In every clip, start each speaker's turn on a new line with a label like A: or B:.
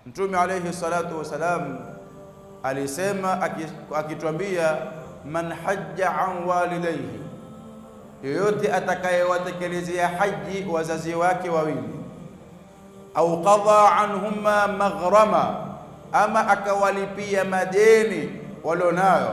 A: Mtume alayhi salatu wasalam alisema akitwambia, man hajja an walidayhi, yoyote atakayewatekelezea haji wazazi wake wawili, au qadha anhuma maghrama, ama akawalipia madeni walionayo.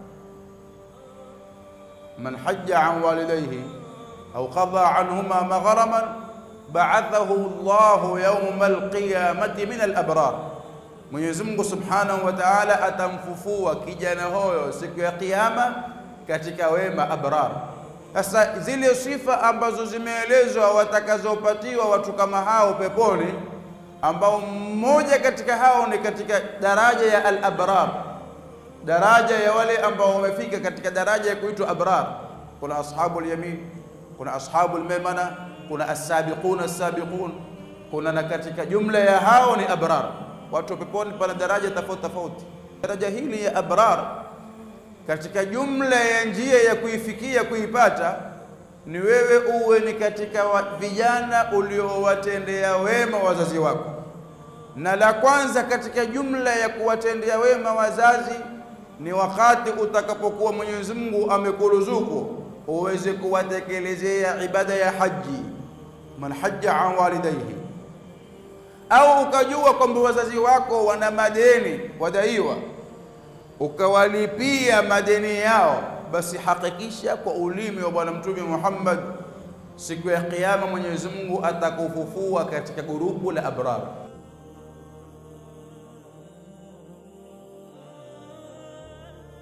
A: Man hajja an walidayhi au qadha anhuma maghraman ba'athahu Allahu yawma alqiyamati min alabrar, Mwenyezi Mungu Subhanahu wa Ta'ala atamfufua kijana huyo siku ya Kiyama katika wema abrar. Sasa zile sifa ambazo zimeelezwa watakazopatiwa watu kama hao peponi, ambao mmoja katika hao ni katika daraja ya al-abrar, daraja ya wale ambao wamefika katika daraja ya kuitwa abrar. Kuna ashabul yamin, kuna ashabul maimana, kuna as-sabiquna as-sabiqun, kuna na katika jumla ya hao ni abrar. Watu peponi pana daraja tofauti tofauti. Daraja hili ya abrar katika jumla ya njia ya kuifikia kuipata ni wewe uwe ni katika vijana uliowatendea wema wazazi wako, na la kwanza katika jumla ya kuwatendea wema wazazi ni wakati utakapokuwa Mwenyezi Mungu amekuruzuku uweze kuwatekelezea ibada ya haji, man hajja an walidayhi, au ukajua kwamba wazazi wako wana madeni wadaiwa ukawalipia madeni yao, basi hakikisha kwa ulimi wa Bwana Mtume Muhammad, siku ya Kiyama Mwenyezi Mungu atakufufua katika gurupu la abrar.